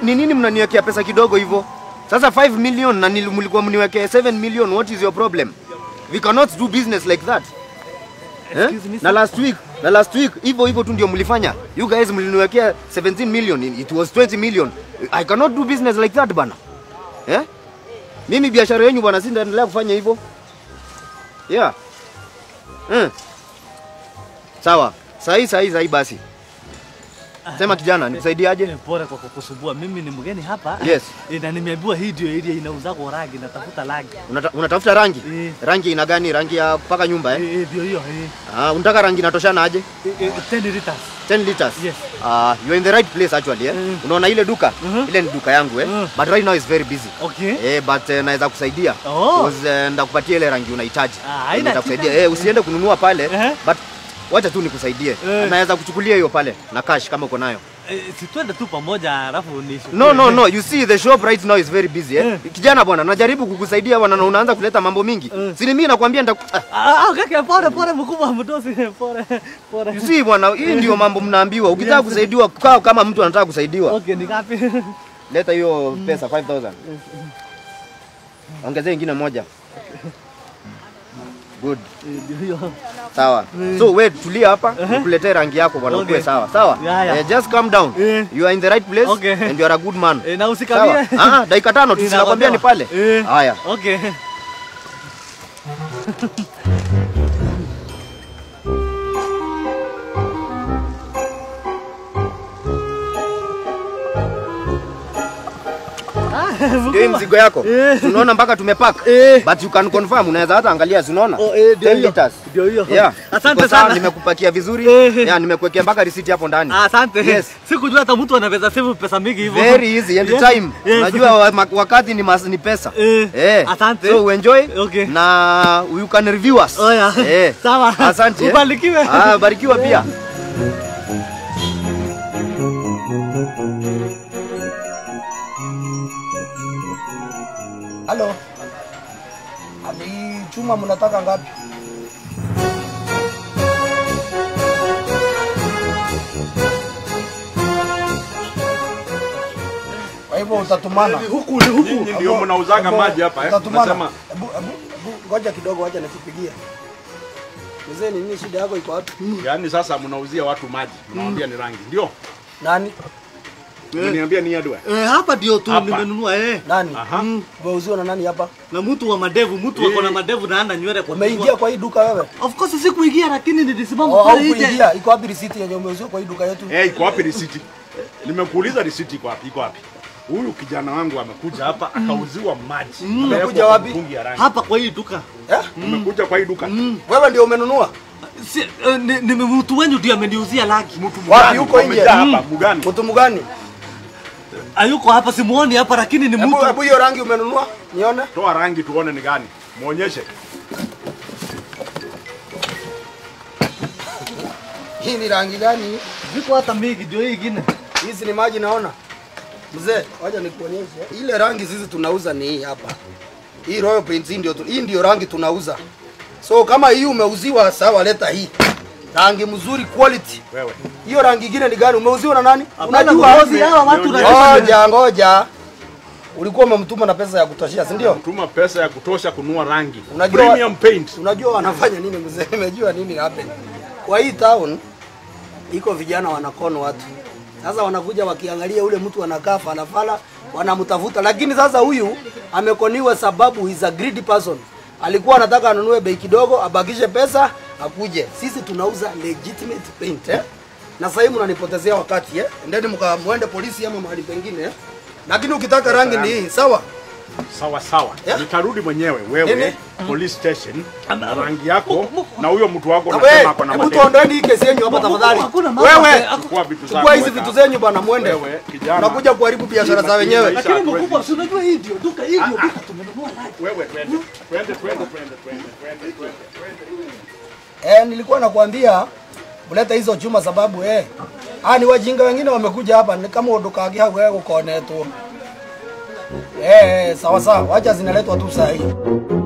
ni nini mnaniwekea pesa kidogo hivyo? Sasa 5 million na nili- mlikuwa mniwekea 7 million, what is your problem? We cannot do business like that. Eh? Excuse me, Na sir. last week, na last week hivyo hivyo tu ndio mlifanya. You guys mliniwekea 17 million, it was 20 million. I cannot do business like that bana. Eh? Mimi biashara yenu bwana, si ndaendelea kufanya hivyo. Yeah. Mm. Sawa. Sahi sahi sahi basi. Sema kijana, nikusaidiaje? Eh, Pole kwa kukusumbua. Mimi ni mgeni hapa. Yes. Eh, Na nimeambiwa hii ndio area inauza kwa rangi, natafuta rangi. Unata, unatafuta rangi? Eh. Rangi ina gani? Rangi ya kupaka nyumba eh? Eh, eh, ndio hiyo. eh. Ah, unataka rangi inatoshana aje? Eh, eh, 10 liters. 10 liters. Yes. Ah, you are in the right place actually eh. Mm. Unaona ile duka? Mhm. Ile ni duka yangu eh. Mm. But right now is very busy. Okay. Eh, but eh, naweza kusaidia. Oh. Because eh, ndakupatia ile rangi unahitaji. Ah, haina Naweza kusaidia. shida. Eh, usiende kununua pale. Ehe. But wacha tu nikusaidie. Eh. Naweza kuchukulia hiyo pale na cash kama uko nayo. Eh, si twende tu pamoja alafu ni No, no, no. You see the shop right now is very busy eh. Eh. Kijana bwana, najaribu kukusaidia bwana na unaanza kuleta mambo mingi. Eh. Si ni mimi nakwambia nita ah, Ah, ah, kaka pole pole mkubwa mdosi pole pole. You see bwana, hii ndio mambo mnaambiwa. Ukitaka Yes. kusaidiwa, kaa kama mtu anataka kusaidiwa. Okay, ni ngapi? Leta hiyo pesa 5000. Ongezea ingine moja. Good. Eh, Ndio hiyo. Sawa. So we tulia hapa, nikuletee rangi yako bwana, Okay. ukue sawa. Sawa? Yeah, yeah. Eh, just calm down. Eh. You are in the right place Okay. and you are a good man. Eh, na Sawa? usikabie. Ah, dakika tano tu Eh, sinakwambia ni pale. Eh. Haya. Okay. Ndio hii mzigo yako. Eh. Tunaona mpaka tumepack. Eh. But you can confirm, unaweza hata angalia, si unaona? Oh, eh, ndio 10 hiyo. liters. Ndio hiyo. Yeah. Asante Iko sawa, sana. Nimekupakia vizuri. Eh. Yeah, nimekuwekea mpaka risiti hapo ndani. Asante. Yes. Sikujua hata mtu anaweza save pesa mingi hivyo. Very easy and Yes. time. Yes. Unajua wa- ma- wakati ni, mas, ni pesa. Eh. Asante. So we enjoy Okay. na you can review us. Oh, yeah. Eh. Sawa. Asante. eh. Ubarikiwe. Ah, barikiwa pia. Halo. Ni chuma mnataka ngapi? Kwa hivyo utatumana. Huku ni huku. Nyinyi ndio mnauzaga maji hapa eh? Utatumana. Nasema Hebu hebu hebu ngoja kidogo, wacha nikupigie. Mzee, ni nini shida yako iko wapi? yani sasa mnauzia watu maji, mnawaambia ni rangi. Ndio. Nani? Mniambia ni adwa. Eh, hapa ndio tu Hapa. nimenunua eh. Nani? Aha. Umeuziwa na nani hapa? Na mtu wa madevu, mtu Eh. ako na madevu na ana nywele kwa Umeingia kichwa. kwa hii duka wewe? Of course sikuingia lakini nilisimama Oh, pale nje. haukuingia. Iko wapi risiti yenye umeuziwa kwa hii duka yetu? Eh, iko wapi risiti? Nimekuuliza risiti iko wapi? Iko wapi? Huyu kijana wangu amekuja hapa akauziwa maji. Amewekwa Amekuja kwa wapi? mtungi ya rangi. Hapa kwa hii duka. Eh? Umekuja kwa hii duka. Wewe ndio umenunua? Si, eh, ni, ni mtu wenyu ndio ameniuzia laki. Mtu Wapi? mgani? Huko nje? Wamejaa hapa mgani? Mtu mgani? Hayuko hapa simuoni hapa lakini ni Hebu mtu. hebu hiyo rangi umenunua? Nione. Toa rangi tuone ni gani. Muonyeshe. Hii ni rangi gani? Ziko hata mingi ndio hii ingine. Hizi ni maji naona. Mzee, wacha nikuonyeshe. Ile rangi sisi tunauza ni hii hapa. Hii Royal Paint hii ndio tu- hii ndio rangi tunauza. So kama hii umeuziwa sawa, leta hii. Rangi mzuri quality. Wewe. Hiyo rangi ingine ni gani? Umeuziwa na nani? Hapana, Unajua ngozi hawa watu Ngoja. unajua. Ngoja, ngoja. Ulikuwa umemtuma na pesa ya kutoshia, si ndio? Tuma pesa ya kutosha kununua rangi. Unajua- Premium paint. Unajua wanafanya nini mzee? Nimejua nini happen. Kwa hii town iko vijana wanakono watu. Sasa wanakuja wakiangalia ule mtu anakaa falafala, wanamtafuta. Lakini sasa huyu amekoniwa sababu he's a greedy person. Alikuwa anataka anunue bei kidogo, abakishe pesa, akuje. Sisi tunauza legitimate paint eh? Na sasa hivi mnanipotezea wakati eh? Endeni mkamuende polisi ama mahali pengine eh? Lakini ukitaka rangi ni hii, sawa? Sawa sawa. Yeah. Nitarudi mwenyewe Nini? wewe police station na rangi yako na huyo mtu wako Na unasema wewe, ako na hebu madeni. tuondoeni hii kesi yenu hapa tafadhali. Hakuna mambo. Wewe, Haku- Chukua vitu chukua zako, hizi weka vitu hapa. zenyu bwana, mwende. Wewe kijana. Unakuja kuharibu biashara za wenyewe. Maisha Lakini hatuwezi. mkubwa, si unajua hii ndio duka, hii ndio duka tumenunua rangi. Wewe twende. Twende twende twende twende twende twende. Eh, nilikuwa nakwambia ulete hizo chuma sababu eh. Ah, ni wajinga wengine wamekuja hapa ni kama udukagi hau wewe ukonetwo. Eh, eh, sawa sawa, wacha zinaletwa tu saa hii.